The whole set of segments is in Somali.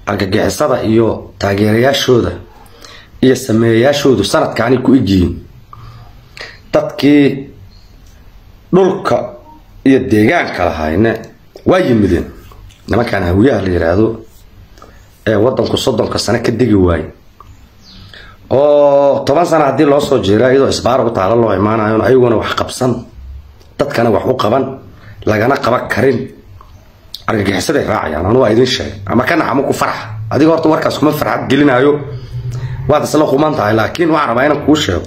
argagixisada iyo taageerayaashooda iyo sameeyayaashoodu sanadkaanay ku egyihiin dadkii dhulka iyo deegaanka lahayne waa yimideen nimankaan hawiyaha la yidhaahdo ee wadanku soddonka sano ka degi waaye oo toban sano haddii loo soo jeera iyadoo isbaara u taalo loo imaanayo ayaguna wax qabsan dadkana wax u qaban lagana qaban karin argagixisaday raacayaan anu waa idin sheegay ama ka naxamo ku farxa adiga horta warkaas kuma farxad gelinayo waad isla quman tahay laakiin waxaan rabaa inaan kuu sheego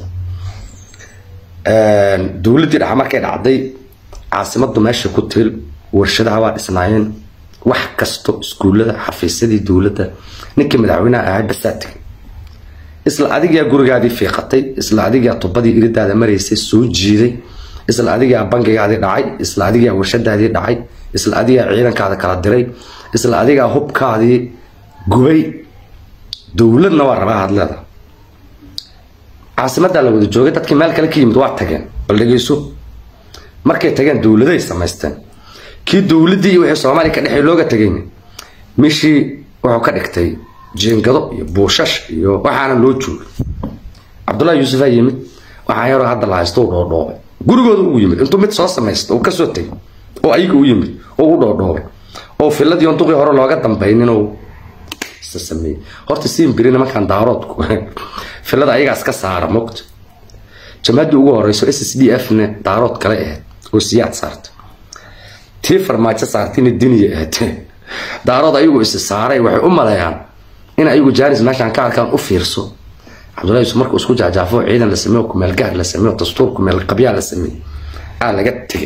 dowladdii dhaxa markay dhacday caasimadu meesha ku til warshadaha waa dhisnaayeen wax kasto iskuullada xafiisyadii dowladda ninkii madaxweynaha ahaa basaa tegay isla adigaa gurigaadii fiiqatay isla adigaa tubadii iridaada maraysay soo jiiday isla adigaa bangigaadii dhacay isla adigaa warshadaadii dhacay isla adigaa ciidankaada kala diray isla adigaa hubkaadii gubay dowladna waa rabaa hadleeda caasimadaa la wada joogay dadkii meel kale ka yimid waa tageen bal dhegeyso markay tageen dowladay samaysteen kii dowladdii iyo wixii soomaaliya ka dhexey looga tagayna mishii wuxuu ka dhigtay jeengado iyo buushash iyo waxaana loo joogay cabdullahi yuusufaa yimid waxaa yaroo hadda la haysto u dhoodhoobay gurigooda ugu yimid intuu mid soo samaysta uu kasoo tegay oo ayaga u yimid oo u dhoodhoobay oo filadii on duqii hore looga dambaynin oo isa sameeyey horta siin biri nimankan daaroodku filada ayagaas ka saara mogta jamaaddii ugu horeyso s s d f ne daarood kale ahayd oo siyaad saarta tii farmaajo saartayna diniya ahayd daarood ayagu isi saaray waxay u maleeyaan in ayagu jaanis meeshaan ka arkaan u fiirso cabdullahi yusuf markuu isku jaajaafo ciidan la sameeyo kumeel gaar la sameeyo dastuur kumeel qabyaa la sameeyey aa laga tegay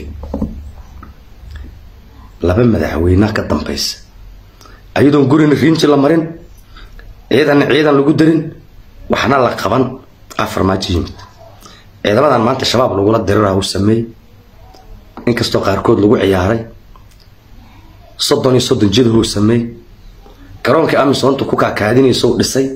laba madaxweynea ka dambaysa ayadoon gurina riinji la marin ciidanna ciidan lagu darin waxna la qaban aa farmaajo yimid ciidamadan maanta shabaab lagula dirira uu sameeyey inkastoo qaarkood lagu ciyaaray soddon iyo soddon jidahuu sameeyey garoonkii amisoontu ku kaakaadinaysa u dhisay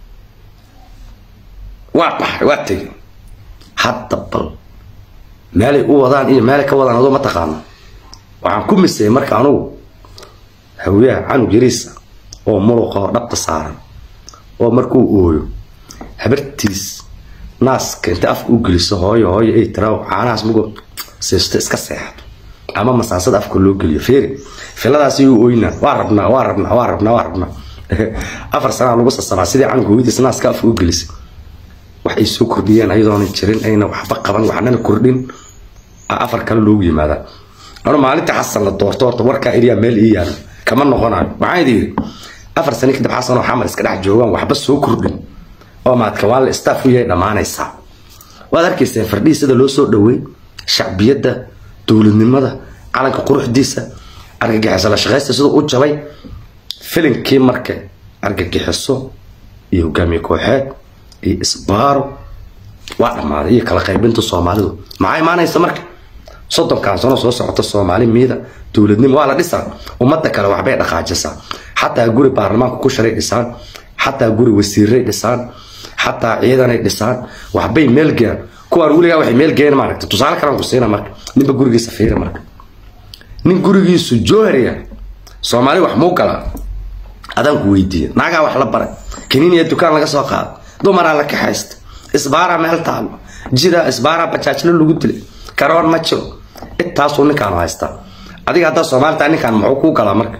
waa baxay waa tegey hadda bal meelay u wadaan iyo meelay ka wadaan adoo ma taqaano waxaan ku misayay marka anugu hawiyaha canug yariisa oo muluqa oo dhabta saaran oo markuu ooyo habartiis naaska inta afka u geliso hooyo hooyo ay tiraa caanahaas mugo siisto iska seexato ama masaasada afka loo geliyo feeri filadaas iyuu ooynaa waa rabnaa waa rabnaa waa rabnaa waa rabnaa afar sanaa lagu sasabaa sidii canug hooyadiis naaska afka u gelisay wax ay soo kordhiyeen ayadoona jirin ayna waxba qaban waxnana kordhin afar kale loogu yimaadaa ano maalinta xasan la doorto horta warkaa iriyaa meel ii yaalo kama noqonayo waxaan idi yidhi afar sano kadib xasan oo xamar iska dhex joogaan waxba soo kordhin oo maadka waa la staff u yahay dhammaanaysaa waad arkayseen fardhihii sida loo soo dhaweey shacbiyadda dowladnimada calanka quruxdiisa argagixiso la shaqaysta siduu u jabay filinkii marka argagixiso iyo hogaamiye kooxeed iyo isbaaro waa dhammaaday iyo kala qaybinta soomaalidu maxaa imaanaysa marka soddonkan sano soo socota soomaali miida dowladnimo waa la dhisaa ummadda kale waxbay dhaqaajisaa xataa guri baarlamaanka ku sharay dhisaan xataa guri wasiiray dhisaan xataa ciidanay dhisaan waxbay meelgeeyaan kuwaan weligaa waxay meelgeeyeen maaragta tusaale kalaan ku siina marka ninba gurigiisa fiiri marka nin gurigiisu joohariya soomaali wax muu galaa adaan ku weydiiya naagaa wax la baray kaniiniya dukaan laga soo qaada dumaraa la kaxaysta isbaaraa meel taalo jidaa isbaaraa bajaajlo lagu dilay karoon ma jiro intaasuu ninkaan haystaa adiga haddaa soomaalita ninkaan muxuu kuu galaa marka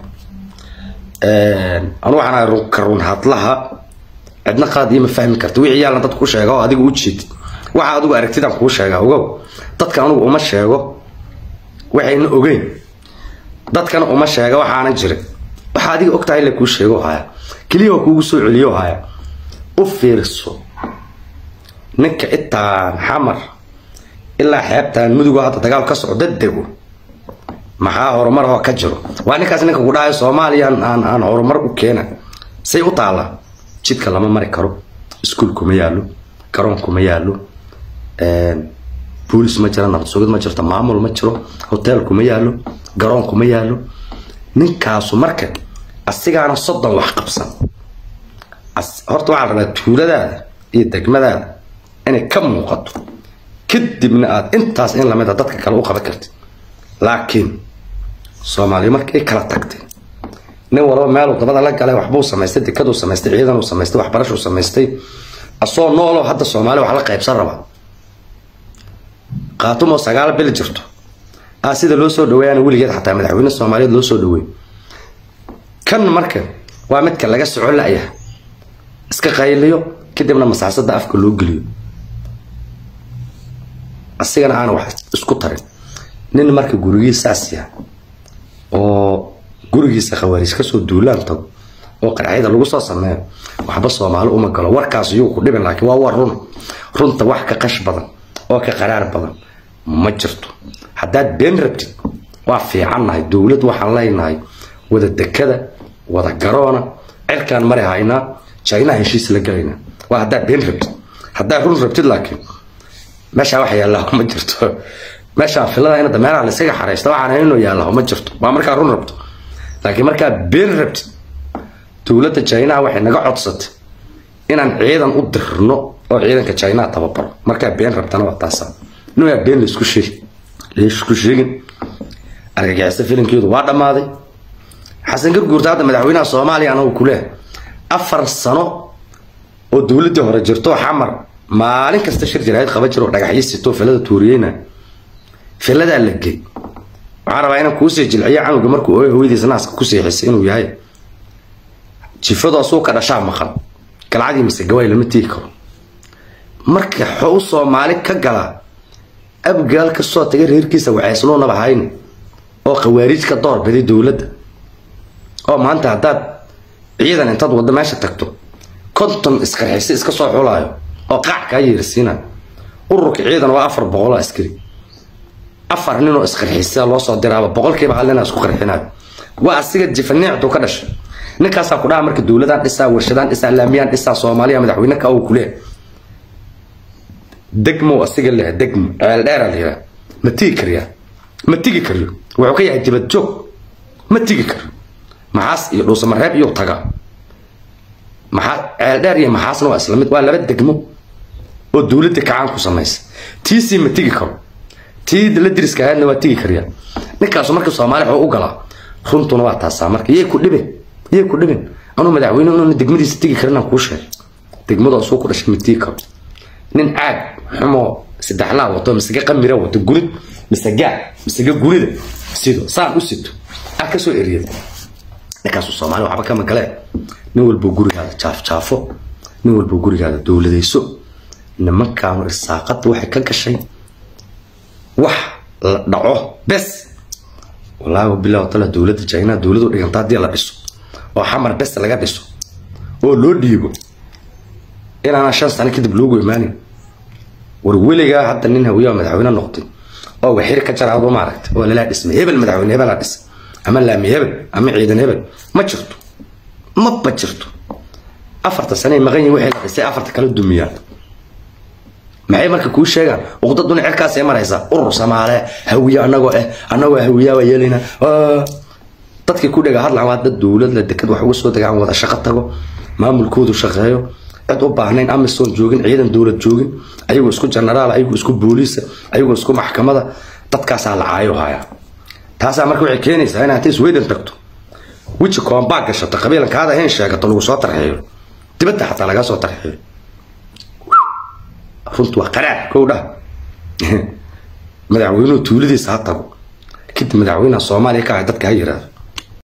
anu waxaan ahay ka run hadlaha cidna qaad iyo ma fahmi karta wixii yaalna dad ku sheega oo adiga u jeedid waxa adigu aragtidaan kuu sheegaa ogow dadka anugu uma sheego waxayna ogeyn dadkana uma sheega waxaanan jirin waxa adiga ogtahay la kuu sheego haya keliya kuugu soo celiyo haya u fiirso ninka itaan xamar ilaa xeebtaan mudugo hadda dagaal ka socda dego maxaa horumar oo ka jiro waa ninkaas ninka ku dhahayo soomaaliya aan aan horumar u keena say u taallaa jidka lama mari karo iskuul kuma yaallo garoon kuma yaallo boolis ma jiro nabad sugid ma jirto maamul ma jiro hotel kuma yaallo garoon kuma yaallo ninkaasu marka asigaana soddon wax qabsan horta waxaa rabaa tuuladaada iyo degmadaada inay ka muuqato kadibna aad intaas in lamid a dadka kale u qaban kartid laakiin soomaaliya marka ay kala tagtay nin walba meeluu dabada la galay waxbuu samaystay dekaduu samaystay ciidanuu samaystay waxbarashuu samaystay asoo nooloo hadda soomaali wax la qaybsan raba qaatumoo sagaal bil jirto ah sida loo soo dhaweeyana weligeed xataa madaxweyne soomaaliyeed loo soo dhaweey kan marka waa midka laga soco la'ya iska qayliyo kadibna masaasada afka loo geliyo asigana aan wax isku tarin nin marka gurigiisaas yaha oo gurigiisa khawaariij kasoo duulaan tago oo qarxyada lagu soo sameeyo waxba soomaali uma galo warkaas yuu ku dhibin laakiin waa war run runta wax ka qash badan oo ka qaraar badan ma jirto haddaad been rabtid waa fiicannahay dowlad waxaan leynahay wada dekada wada garoona cirkaan mari haynaa jaynaha heshiis la gelaynaa waa haddaad been rabtid haddaad run rabtid laakiin meeshaa wax yaallaa ma jirto meeshaan filada inada meelaha laysaga xaraysta waxaan inuu yaallaa ma jirto waa markaa run rabto laakiin markaa been rabtid dowladda jaynaha waxay naga codsatay inaan ciidan u dirno oo ciidanka jaynaha tababaro markaa been rabtana waa taasa inaa been laisku sheegi laisku sheegin argagixisa filinkeedu waa dhammaaday xasan garguurta hadda madaxweynaha soomaaliya anagu kuleeh afar sano oo dowladdii hore jirto xamar maalin kasta shir jaraa'id qaba jiro dhagaxyo sito filada tuuriyeyna filadaa la gey waxaan rabaa inaan kuusii jilciyo canuga markuu ooy hooyadiisa naaska ku seexisay inuu yahay jifadoo suuka dhashaa maqan galcadii mise gawaay lama tigi karo marka xou soomaali ka galaa abgaal kasoo tagay reerkiisa waxaysluunaba hayni oo khawaariij ka door biday dowladda oo maanta haddaad ciidan intaad waddo meesha tagto konton isqarxisi iska soo xulaayo oo qaac kaa yeersiinayo ururka ciidan waa afar boqoloo askari afar ninoo isqarxisa loo soo diraaba boqolkiiba hal ninaa isku qarxinayo waa asiga jifaniicdu ka dhashay ninkaasaa ku dhaha marka dowladaan dhisaa warshadaan dhisaa laamiyaan dhisaa soomaaliya madaxweyne ka uu kuleeh degmo asiga leh degmo ceeldheera la yiraa ma tigi kariyaa ma tigi kariyo wuxuu ka yahay dibad joog ma tigi kariyo maxaas iyo dhuusamareeb iyo taga maxaa ceeldheer iyo maxaasna waa isla mid waa laba degmo oo dowladda kacaan ku samaysa tiisii ma tigi karo tii la diriska ahaydna waa tigi kariyaa ninkaasu marka soomaali wuxuu u galaa runtuna waa taasaa marka yay ku dhibin yay ku dhibin anuu madaxweyne inuuna degmadiisa tigi karin aan kuu sheegay degmada suu ku dhashay ma tigi karo nin caag xumoo saddexlaa wato misega qamira wato gunid misegaa misega gunida sido saan u sito ah ka soo eriyada ninkaasu soomaali waxba kama galee nin walbo gurigaada jaafjaafo nin walbo gurigaada dowladayso nimankaanu irsaaqada waxay ka gashay wax la dhaco bes wallaahi bilaw tala dowladda jaynaha dowladu dhiganta haddii la dhiso oo xamar bes laga dhiso oo loo dhiibo inaana shan sano kadib loogu imaanin war weligaa hadda nin hawiyaa madaxweyne noqday oo waxir ka jaraado maaragta oo lalaa dhismay hebel madaxweyne hebelaa dhisay ama laami hebel ama ciidan hebel ma jirto maba jirto afarta sane maqan yihin wixii la dhisay afarta kala dumiyaan maxay marka kuu sheegaan uqdaduna cirkaas ay maraysaa urur samaale hawiye anagoo eh anagoo hawiyaa waa yeelayna dadkii ku dhega hadlan waa dad dowlad la dekad wax uga soo degaan wada shaqo tago maamulkoodu shaqeeyo cid u baahnayn amisom joogin ciidan dowlad joogin ayagoo isku genaraal ayagoo isku booliisa ayagoo isku maxkamada dadkaasaa la caayo hayaa taasaa marka waxay keenaysaa inaad inta sweden tagto weji koombaa gashato qabiilankaada hayn sheegato lagu soo tarxeeyo dibadda xataa lagaa soo tarxeeyo runtu waa qaraar kow dhah madaxweynuhu tuuladiisa ha tago kadib madaxweynaha soomaaliya ka ah dadka ha yiraahdo